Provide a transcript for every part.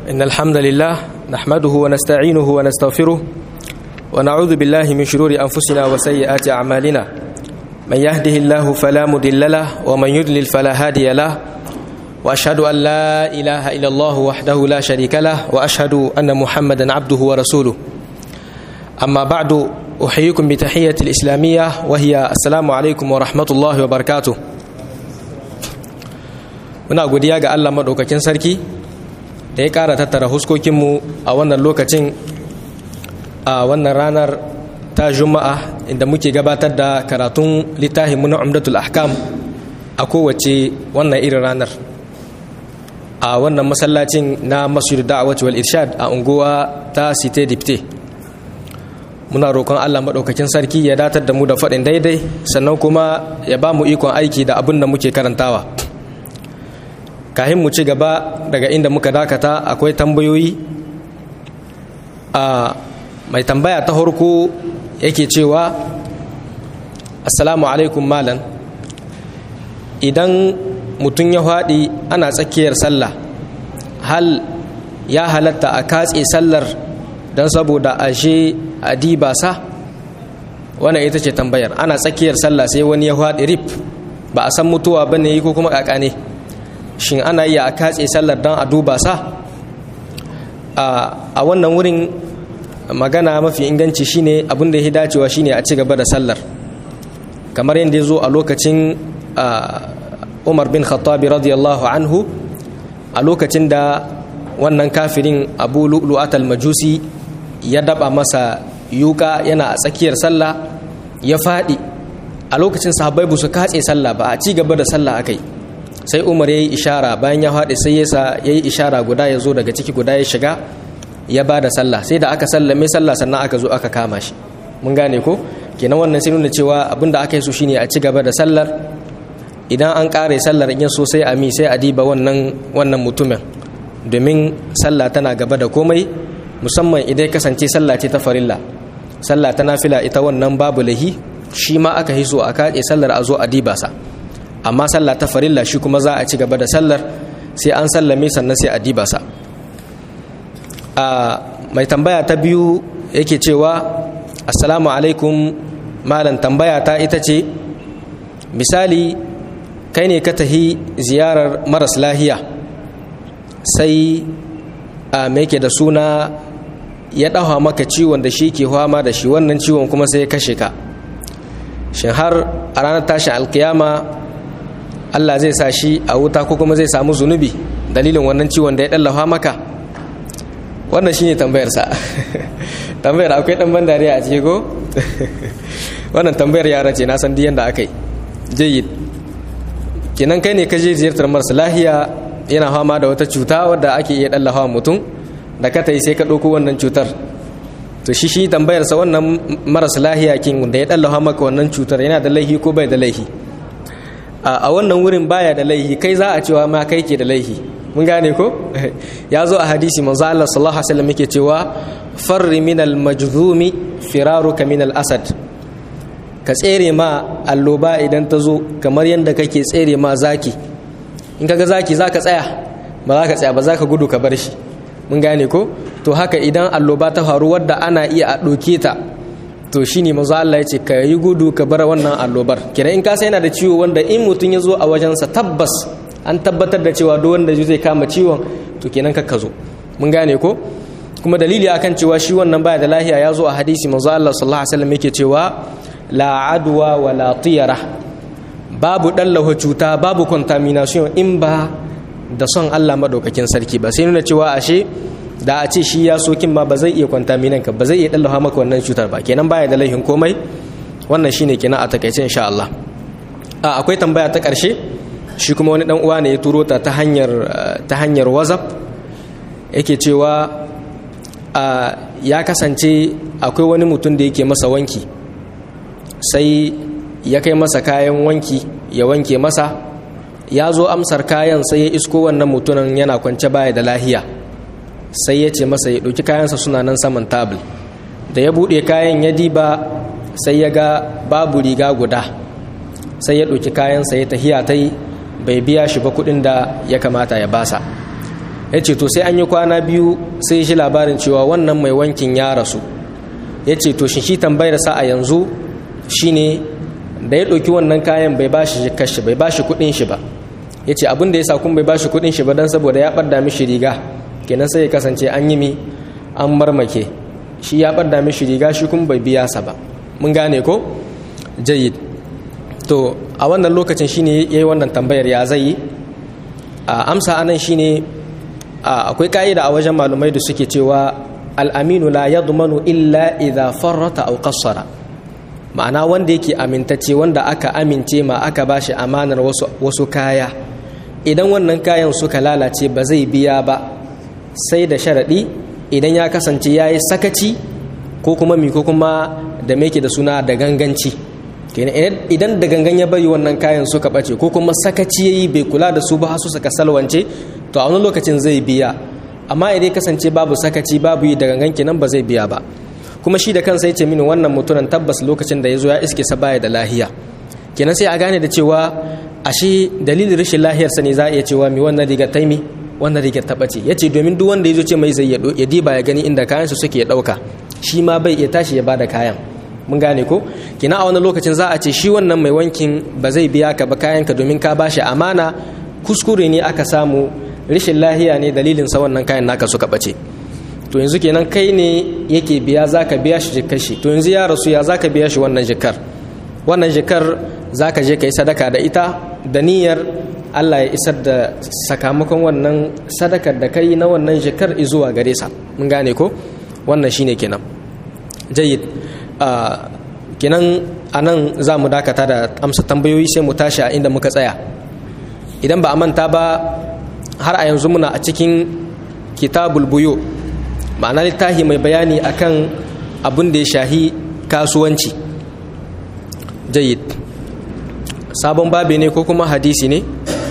إن الحمد لله نحمده ونستعينه ونستغفره ونعوذ بالله من شرور أنفسنا وسيئات أعمالنا من يهده الله فلا مضل له ومن يضلل فلا هادي له وأشهد أن لا إله إلا الله وحده لا شريك له وأشهد أن محمدا عبده ورسوله أما بعد أحييكم بتحية الإسلامية وهي السلام عليكم ورحمة الله وبركاته muna godiya ga Allah maɗaukakin sarki da ya ƙara tattara huskokinmu a wannan lokacin a wannan ranar ta juma'a inda muke gabatar da karatun littafinmu na umdatul ahkam a kowace wannan irin ranar a wannan masallacin na masjid da'awati wal irshad a unguwa ta site dipte muna roƙon Allah maɗaukakin sarki ya datar da mu da faɗin daidai sannan kuma ya ba mu ikon aiki da abin da muke karantawa kahin mu ci gaba daga inda muka dakata akwai tambayoyi a mai tambaya ta harko yake cewa assalamu alaikum malam idan mutum ya haɗi ana tsakiyar sallah hal ya halatta a katse sallar don saboda ashe a diba sa wannan ita ce tambayar ana tsakiyar sallah sai wani ya haɗi rip ba a san mutuwa ba ne ko kuma ƙaƙa ne shin ana iya a katse sallar don a duba sa a wannan wurin magana mafi inganci shine abin da ya dacewa shine a ci gaba da sallar kamar yadda ya zo a lokacin umar bin khattabi radiyallahu anhu a lokacin da wannan kafirin abu lu'lu'atal majusi ya daba masa yuka yana a tsakiyar sallah ya faɗi a lokacin sahabbai ba su katse sallah ba a ci gaba da sallah akai sai umar ya yi ishara bayan ya haɗe sai yasa ya yi ishara guda ya zo daga ciki guda ya shiga ya ba da sallah sai da aka sallame sallah sannan aka zo aka kama shi mun gane ko kenan wannan sai nuna cewa abin da aka yi so shine a ci gaba da sallar idan an ƙare sallar in so sai a mi sai a diba wannan wannan mutumin domin sallah tana gaba da komai musamman idan kasance sallah ce ta farilla sallah ta nafila ita wannan babu lahi shi ma aka hiso a kaɗe sallar a zo a diba sa amma sallah ta farilla shi kuma za a ci gaba da sallar sai an sallame sannan sai a diba sa a mai tambaya ta biyu yake cewa assalamu alaikum malam tambaya ta ita ce misali kai ne ka tahi ziyarar maras lahiya sai a mai da suna ya ɗaha maka ciwon da shi ke fama da shi wannan ciwon kuma sai ya kashe ka shin har a ranar tashin alkiyama Allah zai sa shi a wuta ko kuma zai samu zunubi dalilin wannan ciwon da ya ɗallafa maka wannan shine tambayar sa tambayar akwai ɗan ban dariya a ciki ko wannan tambayar yara ce na san diyan da aka yi jayyid kenan kai ne ka je ziyartar marasa lahiya yana fama da wata cuta wadda ake iya ɗallafa mutum da ka yi sai ka ɗauko wannan cutar to shi shi tambayar sa wannan marasa lahiya kin da ya ɗallafa maka wannan cutar yana da laihi ko bai da laihi a wannan wurin baya da laihi kai za a cewa ma kai ke da laihi mun gane ko ya zo a hadisi manzo Allah sallallahu alaihi wasallam yake cewa farri min al majzumi firaruka min al asad ka tsere ma alloba idan ta zo kamar yadda kake tsere ma zaki in kaga zaki zaka tsaya ba za ka tsaya ba za ka gudu ka bar shi mun gane ko to haka idan alloba ta faru wadda ana iya a ɗauke ta to shi ne mazu Allah ya ce ka yi gudu ka bar wannan allobar kira in kasa yana da ciwo wanda in mutum ya zo a wajensa tabbas an tabbatar da cewa duk wanda zai kama ciwon to kenan ka zo mun gane ko kuma dalili akan cewa shi wannan baya da lahiya ya zo a hadisi mazu Allah sallallahu alaihi wasallam yake cewa la adwa wa la tiyara babu dallawa cuta babu contamination in ba da son Allah madaukakin sarki ba sai nuna cewa ashe da a ce shi ya sokin ma ba zai iya kwantaminan ka ba zai iya dallafa maka wannan cutar ba kenan baya da laihin komai wannan shine kenan a takaice insha Allah a akwai tambaya ta karshe shi kuma wani dan uwa ne ya turo ta ta hanyar ta hanyar WhatsApp yake cewa a ya kasance akwai wani mutum da yake masa wanki sai ya kai masa kayan wanki ya wanke masa ya zo amsar kayan sai ya isko wannan mutumin yana kwance baya da lahiya sai ya ce masa ya ɗauki kayansa suna nan saman tabul da ya buɗe kayan ya diba sai ya ga babu riga guda sai ya ɗauki kayansa ya tahiya ta yi bai biya shi ba kuɗin da ya kamata ya basa ya ce to sai an yi kwana biyu sai shi labarin cewa wannan mai wankin ya rasu ya ce to shi tambayar sa a yanzu shine da ya ɗauki wannan kayan bai ba shi kashi bai ba shi kuɗin shi ba ya ce abin da ya sa kun bai ba shi kuɗin shi ba don saboda ya ɓadda mishi riga kenan sai ya kasance an yi mi an marmake shi ya ɓadda mishi riga shi kun bai biya sa ba mun gane ko jayid to a wannan lokacin shine ya yi wannan tambayar ya zai yi a amsa anan shine akwai ka'ida a wajen malumai da suke cewa al'aminu la yadmanu illa idha farrata aw qassara ma'ana wanda yake amintacce wanda aka amince ma aka bashi amanar wasu, wasu kaya idan wannan kayan suka lalace ba zai biya ba sai da sharaɗi idan ya kasance ya yi sakaci ko kuma mi ko kuma da meke da suna da ganganci idan da gangan ya bari wannan kayan suka ɓace ko kuma sakaci ya yi bai kula da su ba su suka salwance to a wani lokacin zai biya amma idan kasance babu sakaci babu yi da gangan kenan ba zai biya ba kuma shi da kansa ya ce mini wannan mutumin tabbas lokacin da ya zo ya iske sa baya da lahiya kenan sai a gane da cewa ashe dalilin rashin lahiyarsa ne za a iya cewa mi wannan rigar taimi wannan rigar ta ɓace ya ce domin duk wanda ya zo ce mai zai ya diba ya gani inda kayansu suke ɗauka shi ma bai iya tashi ya bada kayan mun gane ko kina a wani lokacin za a ce shi wannan mai wankin ba zai biya ka ba kayanka domin ka bashi amana kuskure ne aka samu rashin lahiya ne dalilin sa wannan kayan naka suka ɓace to yanzu kenan kai ne yake biya za ka biya shi jikar shi to yanzu ya rasu ya za ka biya shi wannan jikar wannan jikar za ka je ka yi sadaka da ita da niyyar Allah ya isar da sakamakon wannan sadakar da kai na wannan jikar zuwa gare sa mun gane ko wannan shine kenan jayyid kenan anan za mu dakata da amsa tambayoyi sai mu tashi a inda muka tsaya idan ba a manta ba har a yanzu muna a cikin kitabul buyo ma'ana littafi mai bayani akan abin da ya shahi kasuwanci jayyid sabon babi ne ko kuma hadisi ne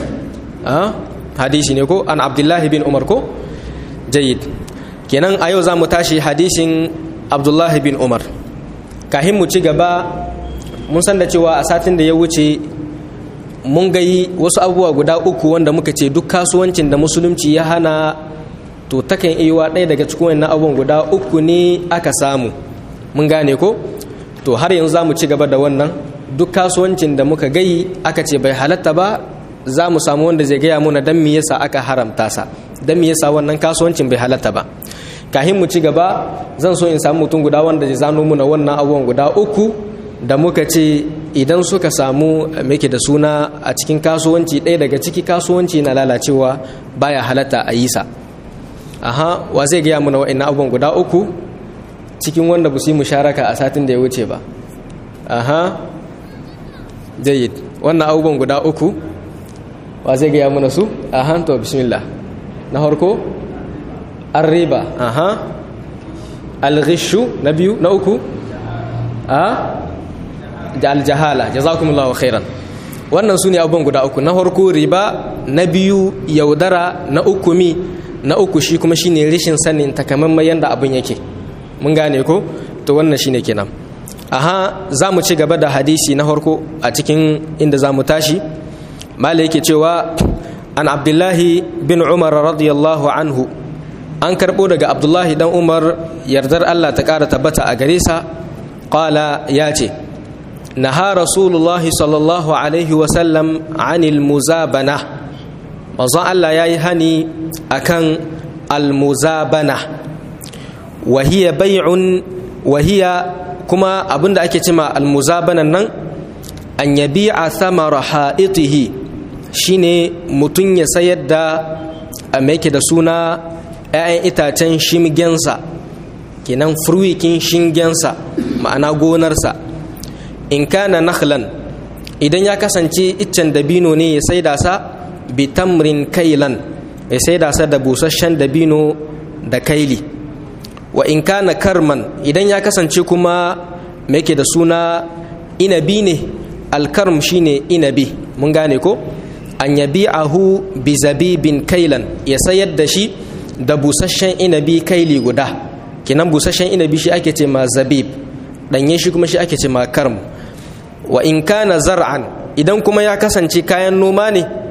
hadisi ne ko an abdullahi bin umar ko jayyid kenan a yau za mu tashi hadisin abdullahi bin umar kahin mu ci gaba mun san da cewa a satin da ya wuce mun gayi wasu abubuwa guda uku wanda muka ce duk kasuwancin da musulunci ya hana to takan iya ɗaya daga cikin wannan abubuwan guda uku ne aka samu mun gane ko to har yanzu za mu ci gaba da wannan duk kasuwancin da muka gayi aka ce bai halatta ba za mu samu wanda zai gaya muna dan me yasa aka haramta sa dan me yasa wannan kasuwancin bai halatta ba kahin mu ci gaba zan so in samu mutum guda wanda zai zano muna wannan abubuwan guda uku da muka ce idan suka samu muke da suna a cikin kasuwanci ɗaya daga ciki kasuwanci na lalacewa baya halatta a yi sa aha wa zai gaya muna wa'annan abubuwan guda uku cikin wanda ba su yi musharaka a satin da ya wuce ba aha jayyid wannan abubuwan guda uku wa zai gaya muna su aha to bismillah na harko an riba aha alghishu na biyu na uku a da aljahala jazakumullahu khairan wannan su ne abubuwan guda uku na harko riba na biyu yaudara na uku mi na uku shi kuma shine rishin sanin takamaiman yadda abin yake mun gane ko to wannan shine kenan aha za mu ci gaba da hadisi na harko a cikin inda za mu tashi mala yake cewa an abdullahi bin umar radiyallahu anhu an karɓo daga abdullahi dan umar yardar allah ta ƙara tabbata a gare sa ƙala ya ce naha rasulullahi sallallahu alaihi wasallam anil muzabana manzon allah ya yi hani akan almuzabana wahiya bai'un wahiya kuma abinda ake cima almuzabanan nan an yabi'a thamara ha'itihi shine mutum ya sayar da a yake da suna 'ya'yan itacen shimgensa kenan furwikin shingensa ma'ana gonarsa in kana nakhlan idan ya kasance iccen dabino ne ya saida sa bitamrin kailan ya saida sa da busasshen dabino da kaili wa in kana karman idan ya kasance kuma mai yake da suna inabi ne alkarm shine inabi mun gane ko an yabi'ahu bi zabibin kailan ya sayar da shi da busasshen inabi kaili guda kinan busasshen inabi shi ake ce ma zabib danye shi kuma shi ake ce ma karm wa in kana zar'an idan kuma ya kasance kayan noma ne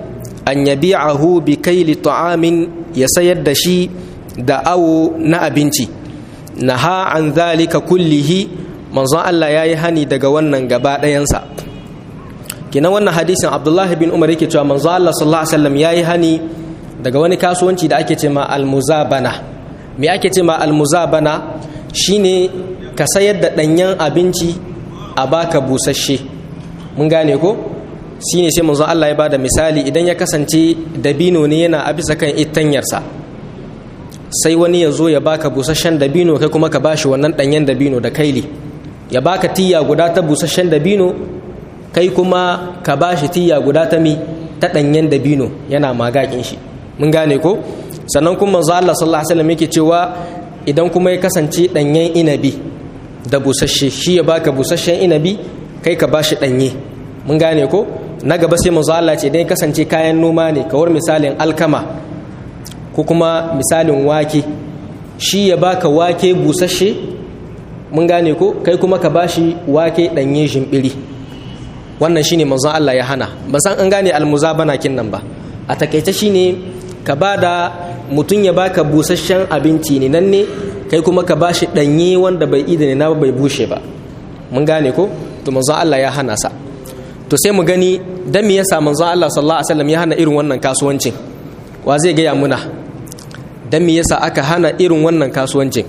an yabi'ahu bi kaili ta'amin ya sayar da shi da awo na abinci naha an zalika kullihi manzon Allah yayi hani daga wannan gaba ɗayansa kina wannan hadisin Abdullahi bin Umar yake cewa manzon Allah sallallahu alaihi wasallam yayi hani daga wani kasuwanci da ake ce ma almuzabana me ake ce ma almuzabana shine ka sayar da ɗanyen abinci a baka busasshe mun gane ko shine sai manzon Allah ya bada misali idan ya kasance dabino ne yana a bisa kan itanyarsa sai wani ya zo ya baka busasshen dabino kai kuma ka bashi wannan ɗanyen dabino da kaili ya baka tiya guda ta busasshen dabino kai kuma ka bashi tiya guda ta mi ta ɗanyen dabino yana magakin shi mun gane ko sannan kuma manzo Allah sallallahu alaihi wasallam yake cewa idan kuma ya kasance ɗanyen inabi da busasshe shi ya baka busasshen inabi kai ka bashi ɗanye mun gane ko na gaba sai manzo Allah ce idan ya kasance kayan noma ne kawar misalin alkama ko kuma misalin wake shi ya baka wake busasshe mun gane ko kai kuma ka bashi wake ɗanye shimbiri wannan shine manzon Allah ya hana ba san an gane almuzabana kin nan ba a takaice shine ka bada mutum ya baka busasshen abinci ne nan ne kai kuma ka bashi ɗanye wanda bai idane na bai bushe ba mun gane ko to manzon Allah ya hana sa to sai mu gani dan me yasa manzon Allah sallallahu alaihi wasallam ya hana irin wannan kasuwancin wa zai gaya muna dan me yasa aka hana irin wannan kasuwancin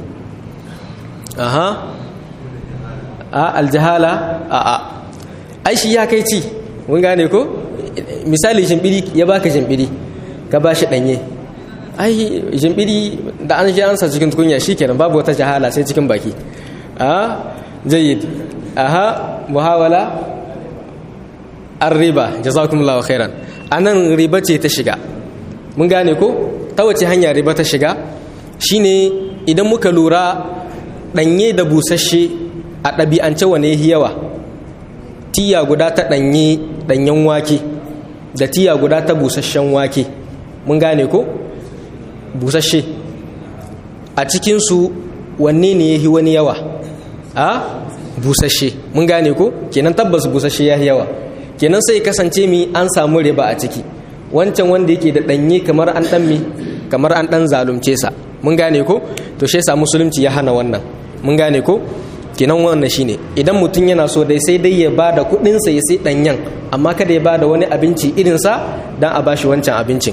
aha a aljahala a a ai shi ya kai ci mun gane ko misali shimbiri ya baka shimbiri ka bashi danye ai shimbiri da an shi ansa cikin tukunya shikenan babu wata jahala sai cikin baki a jayyid aha muhawala arriba jazakumullahu khairan anan riba ce ta shiga mun gane ko ta wace hanya riba ta shiga shine idan muka lura danye da busasshe a ɗabi'ance wane yawa tiya guda ta ɗanye ɗanyen wake da tiya guda ta busasshen wake mun gane ko busasshe a cikinsu wanne ne ya yi wani yawa a busasshe mun gane ko kenan tabbas busasshe ya yawa kenan sai kasance mi an samu riba a ciki wancan wanda yake da ɗanye kamar an ɗan mi kamar an ɗan zalunce sa mun gane ko to shi yasa musulunci ya hana wannan mun gane ko kenan wannan shine idan mutum yana so dai sai dai ya bada kuɗinsa ya sai ɗanyen amma kada ya bada wani abinci irinsa don a bashi wancan abincin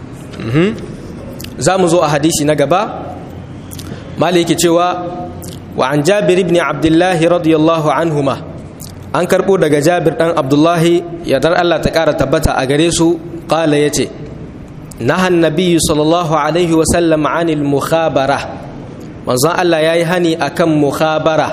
za mu zo a hadisi na gaba mali yake cewa wa an jabir ibn abdullahi radiyallahu anhuma an karɓo daga jabir ɗan abdullahi yardar allah ta ƙara tabbata a gare su ƙala ya ce nahan nabiyyu sallallahu alaihi wasallam anil mukhabara manzon allah ya yi hani akan mukhabara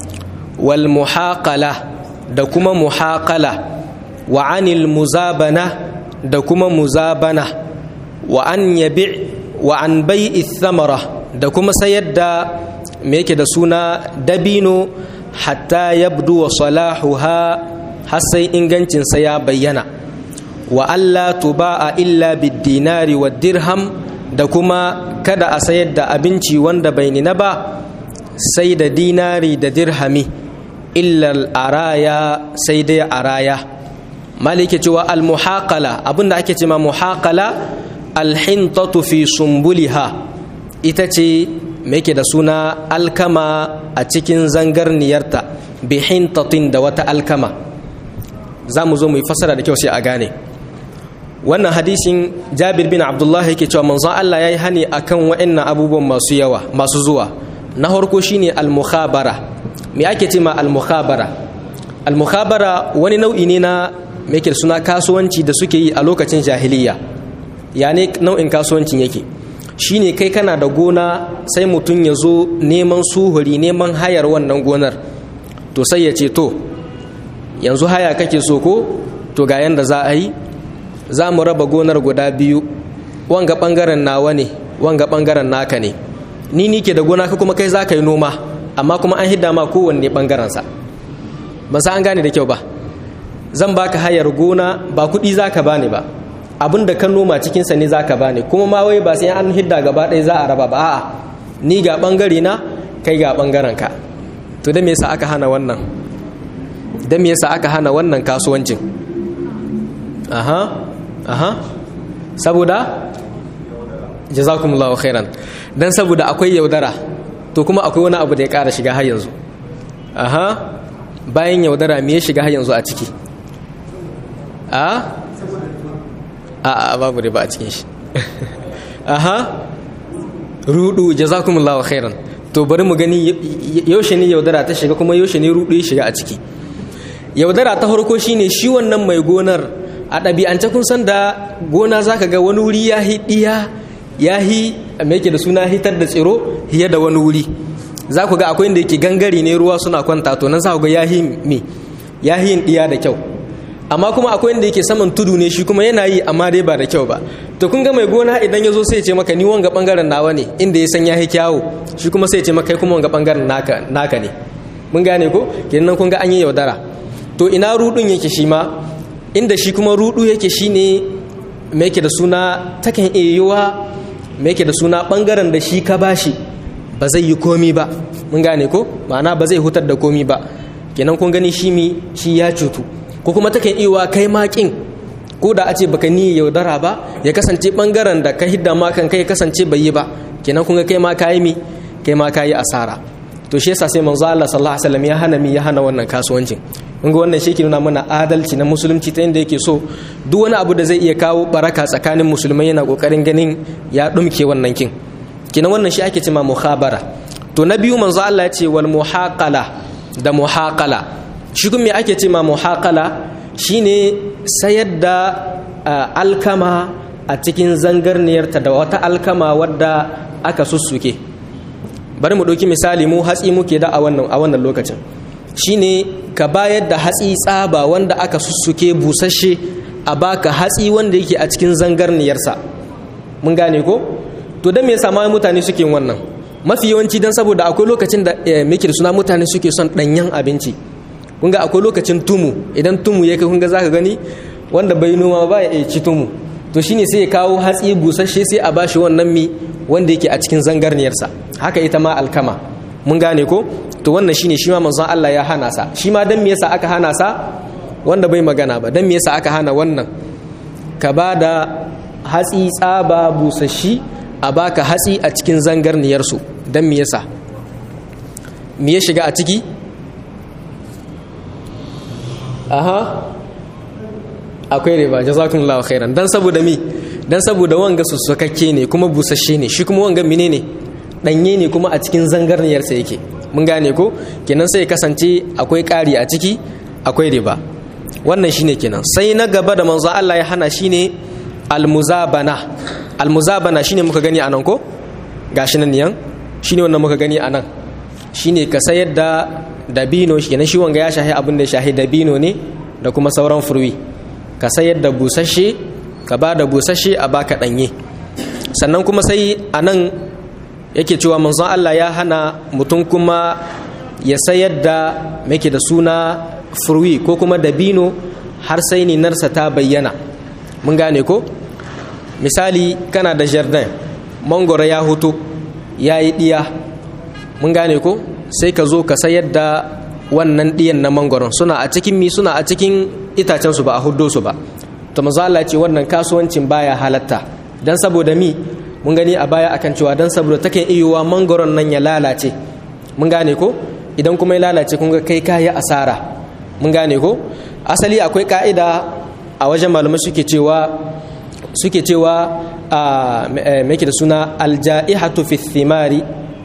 wal muhaqala da kuma muhaqala wa anil muzabana da kuma muzabana wa an yabi wa an bai'i thamara da kuma sayar da me yake da suna dabino hatta yabdu wa salahuha har sai ingancinsa ya bayyana wa Allah tuba'a illa bid-dinari wa dirham da kuma kada a sayar da abinci wanda bai nina ba sai da dinari da dirhami illa araya sai dai araya malike cewa al-muhaqala abinda ake cewa muhaqala al-hintatu fi sumbuliha ita ce me yake da suna alkama a cikin zangarniyarta bi hintatin da wata alkama za mu zo mu yi fasara da kyau sai a gane wannan hadisin jabir bin abdullahi yake cewa manzon Allah ya yi hani akan wa'annan abubuwan masu yawa masu zuwa na harko shine al-mukhabara me ake ce ma al-mukhabara al-mukhabara wani nau'i ne na me yake suna kasuwanci da suke yi a lokacin jahiliya ya ne nau'in kasuwancin yake shine kai kana da gona sai mutum ya zo neman suhuri neman hayar wannan gonar to sai ya ce to yanzu haya kake so ko to ga yanda za a yi za mu raba gonar guda biyu wanga bangaren nawa ne wanga bangaren naka ne ni ni ke da gona ka kuma kai za ka yi noma amma kuma an hidda ma kowanne bangarensa ba sa an gane da kyau ba zan baka hayar gona ba kuɗi za ka bani ba abin da ka noma cikinsa ne za ka bani kuma ma wai ba sai an hidda gaba ɗaya za a raba ba a'a ni ga ɓangare na kai ga ɓangaren ka to da me yasa aka hana wannan da me yasa aka hana wannan kasuwancin aha aha saboda jazakumullahu khairan dan saboda akwai yaudara to kuma akwai wani abu da ya ƙara shiga har yanzu aha bayan yaudara me ya shiga har yanzu a ciki a a babu riba a cikin shi aha rudu jazakumullahu khairan to bari mu gani yaushe ne yaudara ta shiga kuma yaushe ne rudu ya shiga a ciki yaudara ta farko shine shi wannan mai gonar a ɗabi'ance kun san da gona zaka ga wani wuri ya hidiya ya hi me yake da suna hitar da tsiro hiya da wani wuri za ku ga akwai inda yake gangare ne ruwa suna kwanta to nan za ku ga ya hi me ya hi diya da kyau amma kuma akwai inda yake saman tudu ne shi kuma yana yi amma dai ba da kyau ba to kun ga mai gona idan ya zo sai ce maka ni wanga bangaren nawa ne inda ya san ya yi kyawu shi kuma sai ce maka kai kuma wanga bangaren naka naka ne mun gane ko kenan kun ga an yi yaudara to ina rudun yake shi ma inda shi kuma rudu yake shine me yake da suna takan iya yiwa me yake da suna bangaren da shi ka bashi ba zai yi komi ba mun gane ko ma'ana ba zai hutar da komi ba kenan kun gani shi mi shi ya cutu ko kuma takan iya kai makin ko da a ce baka ni yaudara ba ya kasance bangaren da ka hidda ma kan kai kasance bai yi ba kenan kun ga kai ma kayi mi kai ma kayi asara to shi yasa sai manzo Allah sallallahu alaihi wasallam ya hana mi ya hana wannan kasuwancin kun ga wannan shi ke nuna mana adalci na musulunci ta inda yake so duk wani abu da zai iya kawo baraka tsakanin musulmai yana kokarin ganin ya dumke wannan kin kina wannan shi ake cewa muhabara to na biyu manzo Allah ya ce wal muhaqala da muhaqala shi kuma me ake cewa muhaqala shine sayar da alkama a cikin zangarniyarta da wata alkama wadda aka sussuke bari mu ɗauki misali mu hatsi muke da a wannan a wannan lokacin shine ka bayar da hatsi tsaba wanda aka sussuke busasshe a baka hatsi wanda yake a cikin zangarniyarsa mun gane ko to dan me yasa ma mutane suke wannan mafi yawanci dan saboda akwai lokacin da muke da suna mutane suke son danyen abinci kun ga akwai lokacin tumu idan tumu ya kai kun ga zaka gani wanda bai noma ba ya ci tumu to shine sai ya kawo hatsi busasshe sai a bashi wannan mi wanda yake a cikin zangarniyarsa haka ita ma alkama mun gane ko to wannan shine shi ma manzon Allah ya hana sa shi ma dan me yasa aka hana sa wanda bai magana ba dan me yasa aka hana wannan ka ba da hatsi tsaba busashi a baka hatsi a cikin zangarniyarsu dan me yasa me ya shiga a ciki aha akwai riba jazakumullahu khairan dan saboda mi dan saboda wanga sussukakke ne kuma busasshe ne shi kuma wanga menene danye ne kuma a cikin zangarniyarsa yake mun gane ko kenan sai kasance akwai ƙari a ciki akwai riba wannan shine kenan sai na gaba da manzo Allah ya hana shine almuzabana almuzabana shine muka gani anan ko gashi nan niyan shine wannan muka gani anan shine ka sayar da dabino kenan shi wanga ya shahi abin da ya shahi dabino ne da kuma sauran furwi ka sayar da busasshe ka ba da busasshe a baka danye sannan kuma sai anan yake cewa manzon Allah ya hana mutum kuma ya sayar da make da suna furwi ko kuma dabino har sai ninarsa ta bayyana mun gane ko misali kana da jardin mangoro ya hutu ya yi ɗiya mun gane ko sai ka zo ka sayar da wannan ɗiyan na mangoron suna a cikin mi suna a cikin itacensu ba a huddo su ba to manzo Allah ce wannan kasuwancin baya halatta dan saboda mi mun gani a baya akan cewa dan saboda take iyowa mangoron nan ya lalace mun gane ko idan kuma ya lalace kun ga kai kayi asara mun gane ko asali akwai ka'ida a wajen malamai suke cewa suke cewa a me da suna alja'ihatu fi thimari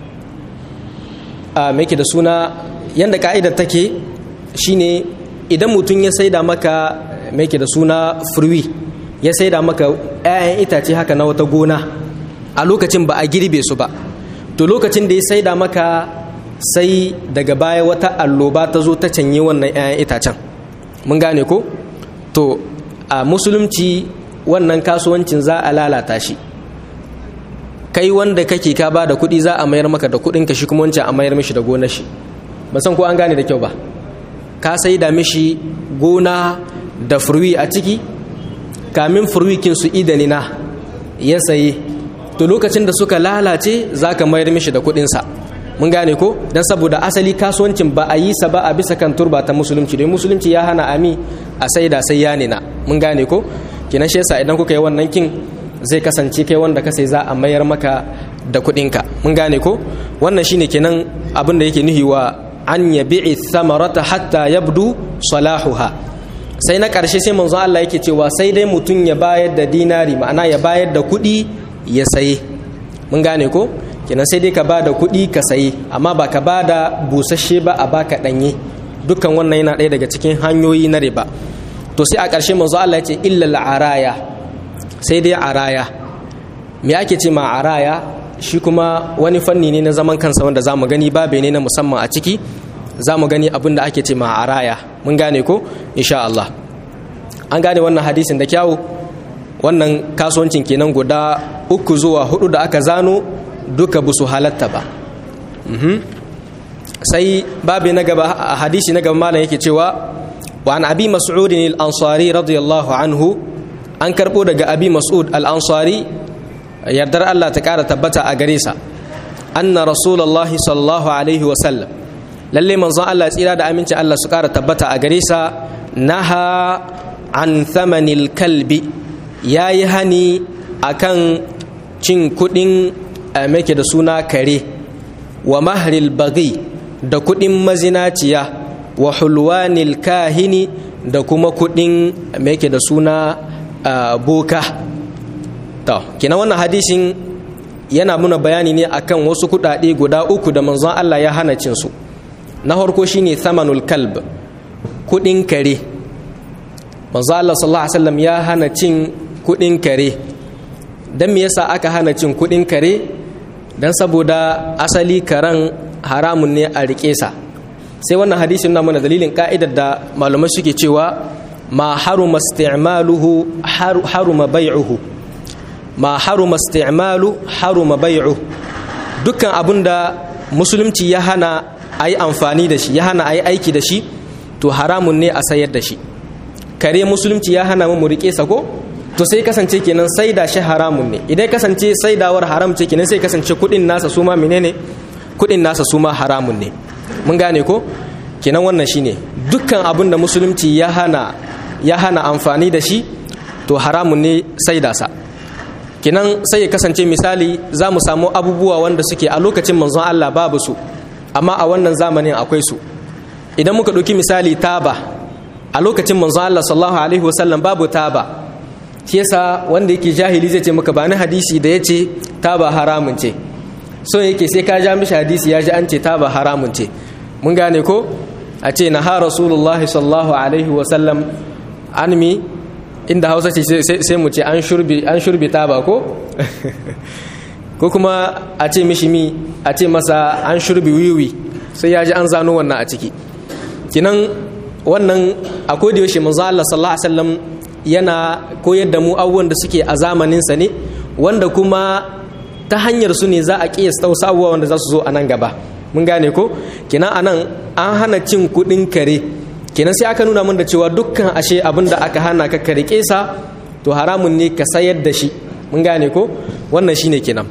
a me da suna yanda ka'idar take shine idan mutum ya saida maka me da suna furwi ya saida maka 'ya'yan itace haka na wata gona a lokacin ba a girbe su ba to lokacin da ya saida maka sai daga baya wata alloba ta zo ta canye wannan 'ya'yan itacen mun gane ko to a musulunci wannan kasuwancin za a lalata shi kai wanda kake ka ba da kuɗi za a mayar maka da kuɗin ka shi kuma wancan a mayar mishi da gonar shi ba san ko an gane da kyau ba ka sai da mishi gona da furwi a ciki kamin furwikin su idanina ya saye to lokacin da suka lalace za ka mayar mishi da kuɗinsa mun gane ko don saboda asali kasuwancin ba a yi sa ba a bisa kan turba ta musulunci don musulunci ya hana ami a sai da sai ya nina mun gane ko kenan shi yasa idan kuka yi wannan kin zai kasance kai wanda ka sai za a mayar maka da kuɗinka mun gane ko wannan shine kenan abin da yake nuhi wa an yabi'i thamarata hatta yabdu salahuha sai na ƙarshe sai manzon Allah yake cewa sai dai mutum ya bayar da dinari ma'ana ya bayar da kuɗi ya saye mun gane ko kenan sai dai ka ba da kuɗi ka saye amma ba ka ba da busasshe ba a baka ɗanye dukkan wannan yana ɗaya daga cikin hanyoyi na riba to sai a ƙarshe manzo Allah ya ce illal araya sai dai araya me ake ce ma araya shi kuma wani fanni ne na zaman kansa wanda zamu gani babe ne na musamman a ciki zamu gani abin da ake ce ma araya mun gane ko insha Allah an gane wannan hadisin da kyawu wannan kasuwancin kenan guda uku zuwa hudu da aka zano duka busu halatta ba sai babi na gaba a hadisi na gaba malam yake cewa wa an abi mas'ud al-ansari radiyallahu anhu an karbo daga abi mas'ud al-ansari yardar Allah ta kara tabbata a gare sa anna rasulullahi sallallahu alaihi wa sallam lalle manzon Allah tsira da aminci Allah su kara tabbata a gare sa naha an thamanil kalbi yayi hani akan cin kudin make da suna kare wa mahril bagi da kudin mazinaciya wa hulwanil kahini da kuma kudin mai yake da suna boka to kina wannan hadisin yana muna bayani ne akan wasu kudade guda uku da manzon Allah ya hana cin su na farko shine thamanul kalb kudin kare manzon Allah sallallahu alaihi wasallam ya hana cin kudin kare dan me yasa aka hana cin kudin kare dan saboda asali karen haramun ne a rike sa sai wannan hadisin na mana dalilin ka'idar da malamai suke cewa ma haruma isti'maluhu haruma bai'uhu ma haruma isti'malu haruma bai'u dukkan abinda musulunci ya hana a yi amfani da shi ya hana a yi aiki da shi to haramun ne a sayar da shi kare musulunci ya hana mu rike sa ko to sai kasance kenan saida shi haramun ne idan kasance saidawar haram ce kenan sai kasance kudin nasa su ma menene kudin nasa su ma haramun ne mun gane ko kenan wannan shine dukkan abin da musulunci ya hana ya hana amfani da shi to haramun ne saida sa kenan sai ya kasance misali za mu samu abubuwa wanda suke a lokacin manzon Allah babu su amma a wannan zamanin akwai su idan muka ɗauki misali taba a lokacin manzon Allah sallallahu alaihi wasallam babu taba shi yasa wanda yake jahili zai ce maka ba ni hadisi da yace taba haramun ce so yake sai ka ja mishi hadisi ya ji an ce taba haramun ce mun gane ko a ce na ha rasulullahi sallallahu alaihi wasallam an mi inda hausa ce sai mu ce an shurbi taba ko ko kuma a ce mishi mi a ce masa an shurbi wiwi sai ya ji an zano wannan a ciki kinan wannan a yaushe manzo Allah sallallahu alaihi wasallam yana koyar da mu abubuwan da suke a zamaninsa ne wanda kuma ta hanyar su ne za a kiyasta wasu abubuwa wanda za su zo a nan gaba mun gane ko kenan anan an hana cin kuɗin kare kenan sai aka nuna mun da cewa dukkan ashe abin da aka hana ka kare kesa to haramun ne ka sayar da shi mun gane ko wannan shine kenan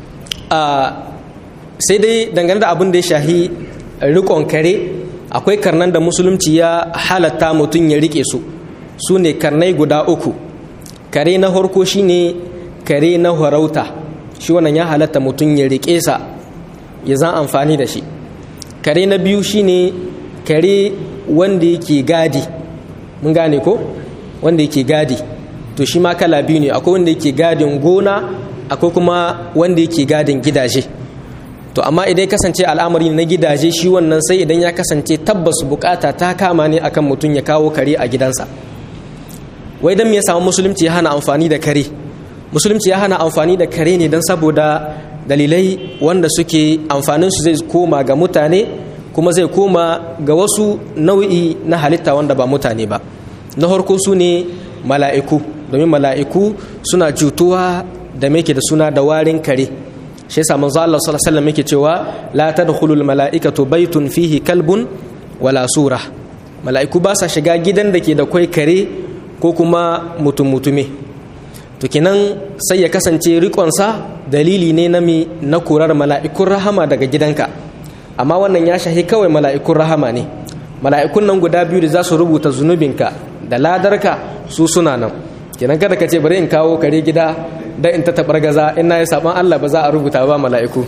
sai dai dangane da abin da ya shahi rikon kare akwai karnan da musulunci ya halatta mutum ya rike su su ne karnai guda uku kare na harko shine kare na harauta shi wannan ya halatta mutum ya rike sa ya zan amfani da shi kare na biyu shine kare wanda yake gadi mun gane ko wanda yake gadi to shi ma kala biyu ne akwai wanda yake gadin gona akwai kuma wanda yake gadin gidaje to amma idan kasance al'amari na gidaje shi wannan sai idan ya kasance tabbas bukata ta kama ne akan mutum ya kawo kare a gidansa wai dan me ya samu musulunci ya hana amfani da kare musulunci ya hana amfani da kare ne don saboda dalilai wanda suke amfanin su zai koma ga mutane kuma zai koma ga wasu nau'i na halitta wanda ba mutane ba na farko su ne mala'iku domin mala'iku suna cutuwa da ke da suna da warin kare shi yasa manzo Allah sallallahu alaihi wasallam yake cewa la tadkhulul mala'ikatu baytun fihi kalbun wala sura mala'iku ba sa shiga gidan da ke da kwai kare ko kuma mutum mutume to kenan sai ya kasance rikonsa dalili ne na mi na kurar mala'ikun rahama daga gidanka amma wannan ya shahi kawai mala'ikun rahama ne mala'ikun nan guda biyu da za su rubuta zunubinka da ladarka su suna nan kenan kada ka ce bari in kawo kare gida dan in ta tabar gaza in na yi saban Allah ba za a rubuta ba mala'iku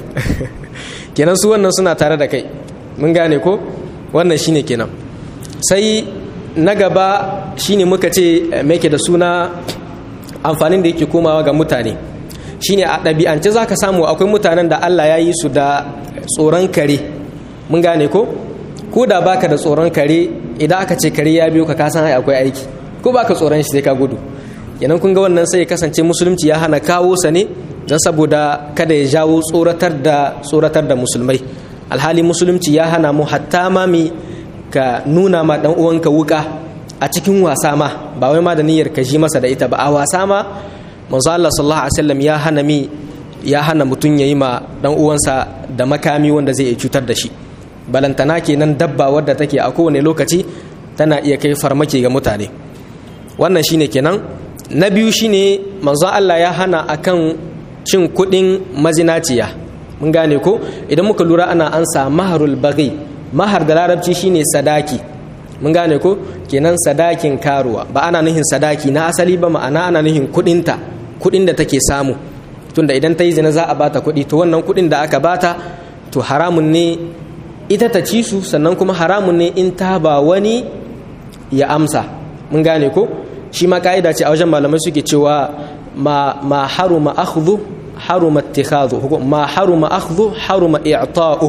kenan su wannan suna tare da kai mun gane ko wannan shine kenan sai na gaba shine muka ce me da suna amfanin da yake komawa ga mutane shine a ɗabi'ance za ka samu akwai mutanen da Allah ya yi su da tsoron kare mun gane ko ko da baka da tsoron kare idan aka ce kare ya biyo ka kasan ai akwai aiki ko baka tsoron shi sai ka gudu kenan kun ga wannan sai ya kasance musulunci ya hana kawo sa ne don saboda kada ya jawo tsoratar da tsoratar da musulmai alhali musulunci ya hana mu hatta ma mi ka nuna ma dan uwanka wuka a cikin wasa ma ba wai ma da niyyar ka ji masa da ita ba a wasa ma manzo Allah sallallahu alaihi wasallam ya hana mi ya hana mutun yayi ma dan uwansa da makami wanda zai iya cutar da shi balantana kenan dabba wadda take a kowane lokaci tana iya kai farmaki ga mutane wannan shine kenan na biyu shine manzo Allah ya hana akan cin kudin mazinaciya mun gane ko idan muka lura ana ansa maharul baghi mahar da larabci shine sadaki mun gane ko kenan sadakin karuwa ba ana nuhin sadaki na asali ba ma'ana ana nuhin kudinta kudin da take samu tunda idan ta yi zina za a bata kudi to wannan kudin da aka bata to haramun ne ita ta ci su sannan kuma haramun ne in ta ba wani ya amsa mun gane ko shi ma ka'ida ce a wajen malamai suke cewa ma ma haruma akhdhu haruma ittikhadhu ma haruma akhdhu haruma i'ta'u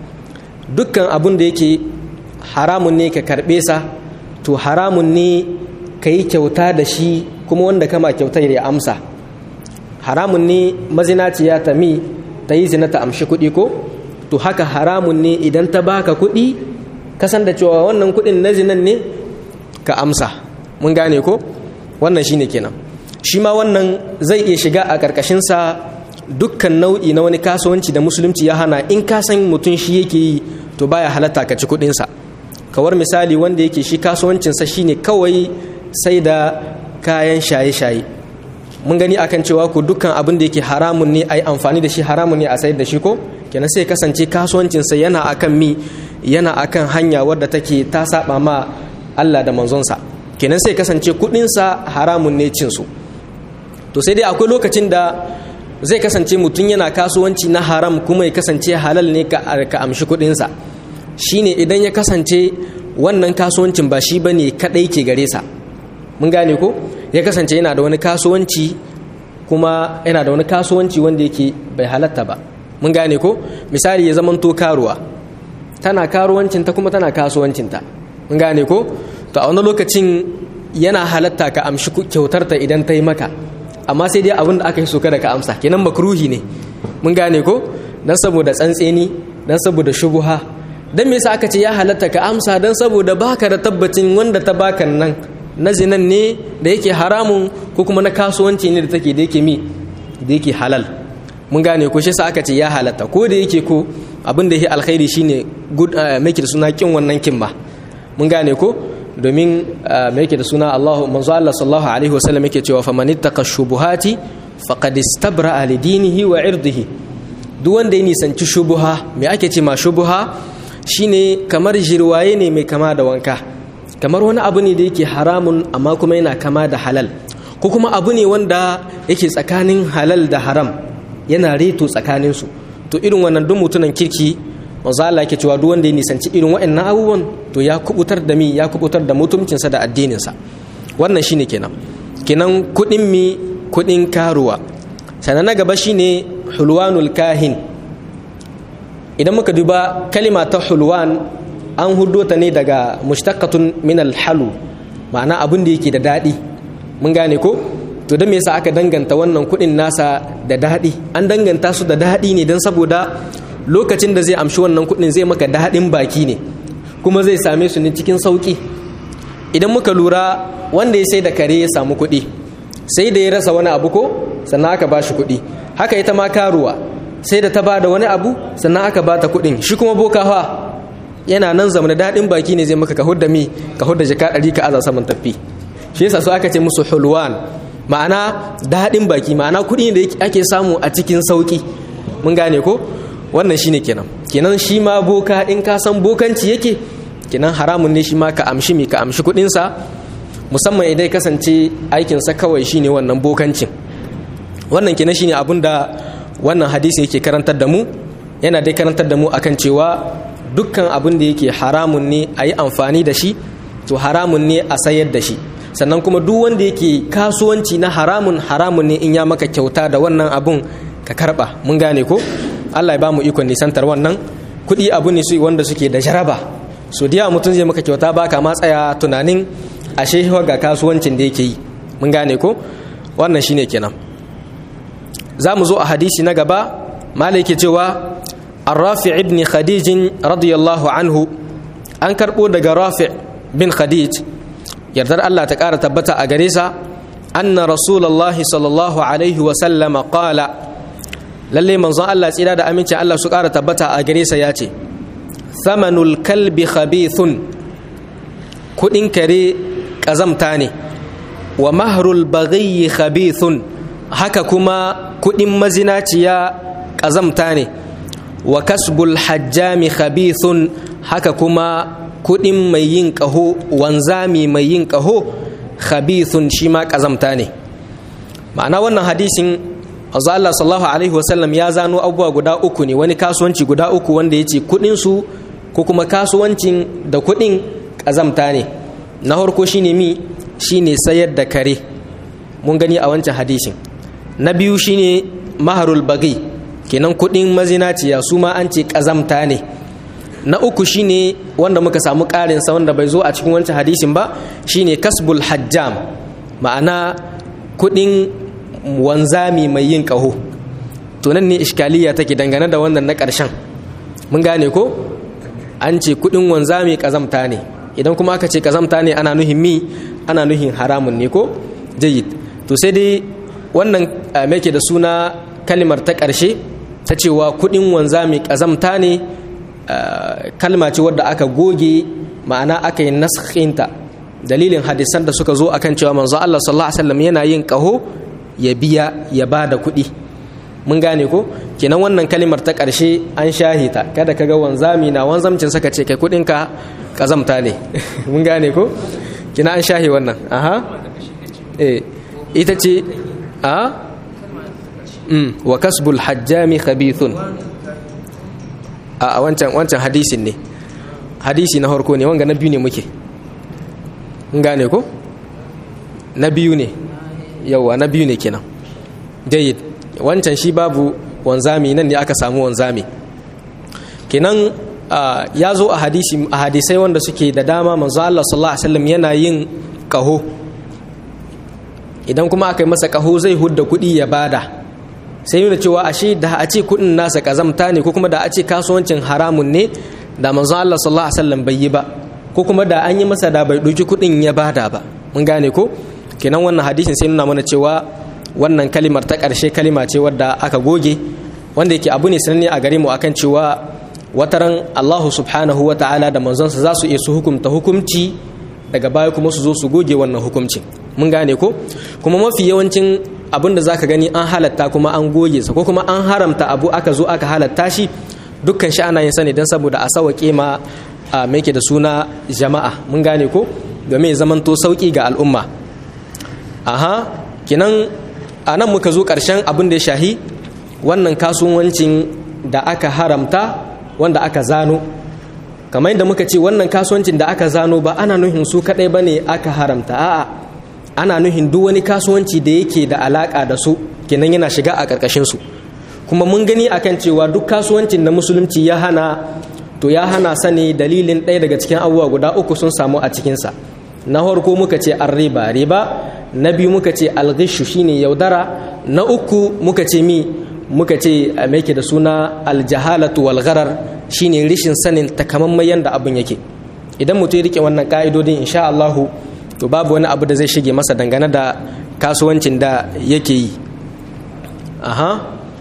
dukkan abun da yake haramun ne ka karbe sa to haramun ne ka yi kyauta da shi kuma wanda kama kyautar ya amsa haramun ne mazinaciya ta mi ta yi zina ta amshi kuɗi ko to haka haramun ne idan ta baka kuɗi kasan da cewa wannan kuɗin na zinan ne ka amsa mun gane ko wannan shine kenan shi ma wannan zai iya shiga a ƙarƙashinsa dukkan nau'i na wani kasuwanci da musulunci ya hana in ka san mutum shi yake yi to baya halatta ka ci kuɗinsa kawar misali wanda yake shi kasuwancinsa shine kawai sai da kayan shaye-shaye mun gani akan cewa ku dukkan abin da yake haramun ne a yi amfani da shi haramun ne a sayar da shi ko kenan sai kasance kasuwancinsa yana akan mi yana akan hanya wadda take ta saba ma Allah da manzonsa kenan sai kasance kudinsa haramun ne cinsu to sai dai akwai lokacin da zai kasance mutum yana kasuwanci na haram kuma ya kasance halal ne ka amshi kudinsa shine idan ya kasance wannan kasuwancin ba shi bane kadai ke gare sa mun gane ko ya kasance yana da wani kasuwanci kuma yana da wani kasuwanci wanda yake bai halatta ba mun gane ko misali ya zamanto karuwa tana karuwancinta kuma tana kasuwancinta mun gane ko to a wani lokacin yana halatta ka amshi kyautarta idan ta yi maka amma sai dai abin da aka yi so kada ka amsa kenan makruhi ne mun gane ko dan saboda tsantseni dan saboda shubuha dan me yasa aka ce ya halatta ka amsa dan saboda baka da tabbacin wanda ta baka nan na zinan ne da yake haramun ko kuma na kasuwanci ne da take da yake mi da yake halal mun gane ko shi sa aka ce ya halatta ko da yake ko abin da yake alkhairi shine good make da suna kin wannan kin ba mun gane ko domin me yake da suna Allah manzo Allah sallallahu alaihi wasallam yake cewa faman ittaqa shubuhati faqad istabra li dinihi wa irdihi duk wanda ya nisanci shubuha me ake ce ma shubuha shine kamar jirwaye ne mai kama da wanka kamar wani abu ne da yake haramun amma kuma yana kama da halal ko kuma abu ne wanda yake tsakanin halal da haram yana reto tsakaninsu to irin wannan duk mutunan kirki manzo Allah yake cewa duk wanda ya nisanci irin waɗannan abubuwan to ya kubutar da mi ya kubutar da mutuncinsa da addininsa wannan shine kenan kenan kudin mi kudin karuwa sannan na gaba shine hulwanul kahin idan muka duba kalima ta hulwan an hudo ta ne daga mushtaqatun min alhalu ma'ana abin da yake da daɗi mun gane ko to don me yasa aka danganta wannan kuɗin nasa da daɗi an danganta su da daɗi ne don saboda lokacin da zai amshi wannan kuɗin zai maka daɗin baki ne kuma zai same su ne cikin sauƙi idan muka lura wanda ya sai da kare ya samu kuɗi sai da ya rasa wani abu ko sannan aka ba shi kuɗi haka ita ma karuwa sai da ta ba da wani abu sannan aka ba ta kuɗin shi kuma boka fa yana nan zama da daɗin baki ne zai maka ka hudda mi ka hudda jaka ɗari ka aza saman tafi shi yasa su aka ce musu hulwan ma'ana daɗin baki ma'ana kuɗi da ake samu a cikin sauƙi mun gane ko wannan shine kenan kenan shi ma boka in ka san bokanci yake kenan haramun ne shi ma ka amshi mi ka amshi kuɗinsa musamman idan kasance aikinsa kawai shine wannan bokancin wannan kenan shine abin da wannan hadisi yake karantar da mu yana dai karantar da mu akan cewa dukkan abin da yake haramun ne a yi amfani da shi to haramun ne a sayar da shi sannan kuma duk wanda yake kasuwanci na haramun haramun ne in ya maka kyauta da wannan abun ka karba mun gane ko Allah ya ba mu ikon nisantar wannan kuɗi abu ne su wanda suke da jaraba so da mutum zai maka kyauta ba ka tsaya tunanin ashe ga kasuwancin da yake yi mun gane ko wannan shine kenan za mu zo a hadisi na gaba malai yake cewa الرافع ابن خديج رضي الله عنه an karɓo daga rafi bin khadij yardar Allah ta ƙara tabbata a gare sa anna rasulullahi sallallahu alaihi wa sallama qala lalle manzon Allah tsira da amincin Allah su ƙara tabbata a gare sa yace thamanul kalbi khabithun kudin kare kazamta ne wa mahrul baghi khabithun haka kuma kudin mazinaciya kazamta ne wa kasbul hajjami khabithun haka kuma kudin mai yin kaho wanzami mai yin kaho khabithun shi ma kazamta ne ma'ana wannan hadisin azza Allah sallallahu alaihi wasallam ya zano abubuwa guda uku ne wani kasuwanci guda uku wanda yace kudin su ko kuma kasuwancin da kudin kazamta ne na farko shine mi shine sayar da kare mun gani a wancan hadisin na biyu shine maharul bagi kenan kudin mazinaciya su ma an ce kazamta ne na uku shine wanda muka samu ƙarin sa wanda bai zo a cikin wancan hadisin ba shine kasbul hajjam ma'ana kudin wanzami mai yin ƙaho to nan ne iskaliya take dangane da wannan na ƙarshen mun gane ko an ce kudin wanzami kazamta ne idan kuma aka ce kazamta ne ana nuhin mi ana nuhin haramun ne ko jayyid to sai dai wannan mai da suna kalimar ta ƙarshe ta cewa kudin wanzami kazamta ne kalma ce wadda aka goge ma'ana aka yi naskhinta dalilin hadisan da suka zo akan cewa manzo Allah sallallahu alaihi wasallam yana yin kaho ya biya ya ba da kuɗi mun gane ko kenan wannan kalimar ta ƙarshe an shahita kada ka ga wanzami na wanzamcin saka ce kai kuɗinka kazamta ne mun gane ko kina an shahi wannan aha eh ita ce a mm wa kasbul hajjami khabithun a wancan wancan hadisin ne hadisi na harko ne wanga na biyu ne muke mun gane ko na biyu ne yawa na biyu ne kenan jayyid wancan shi babu wanzami nan ne aka samu wanzami kenan ya zo a hadisi a hadisai wanda suke da dama manzo Allah sallallahu alaihi wasallam yana yin kaho idan kuma aka yi masa kaho zai hudda kuɗi ya bada sai nuna cewa ashe da a ce kuɗin nasa kazamta ne ko kuma da a ce kasuwancin haramun ne da manzo Allah sallallahu alaihi wasallam bai yi ba ko kuma da an yi masa da bai ɗauki kuɗin ya bada ba mun gane ko kenan wannan hadisin sai nuna mana cewa wannan kalimar ta ƙarshe kalima ce wadda aka goge wanda yake abu ne sananne a gare mu akan cewa wataran Allahu subhanahu wa ta'ala da manzonsa za su iya su hukumta hukumci daga baya kuma su zo su goge wannan hukumcin mun gane ko kuma mafi yawancin abin da zaka gani an halatta kuma an goge sa ko kuma an haramta abu aka zo aka halatta shi dukkan shi ana yin sa ne don saboda a sawaƙe ma a ke da suna jama'a mun gane ko domin ya zamanto sauƙi ga al'umma aha kinan a nan muka zo ƙarshen abin da ya shahi wannan kasuwancin da aka haramta wanda aka zano kamar yadda muka ce wannan kasuwancin da aka zano ba ana nuhin su kaɗai ba ne aka haramta a'a ana nuhin duk wani kasuwanci da yake da alaƙa da su kenan yana shiga a ƙarƙashinsu kuma mun gani akan cewa duk kasuwancin da musulunci ya hana to ya hana sani dalilin ɗaya daga cikin abubuwa guda uku sun samu a cikinsa na farko muka ce an riba riba na biyu muka ce alghishu shine yaudara na uku muka ce mi muka ce me da suna aljahalatu wal gharar shine rishin sanin takamaiman yanda abin yake idan mutum ya rike wannan ka'idodin insha Allahu to babu wani abu da zai shige masa dangane da kasuwancin da yake yi aha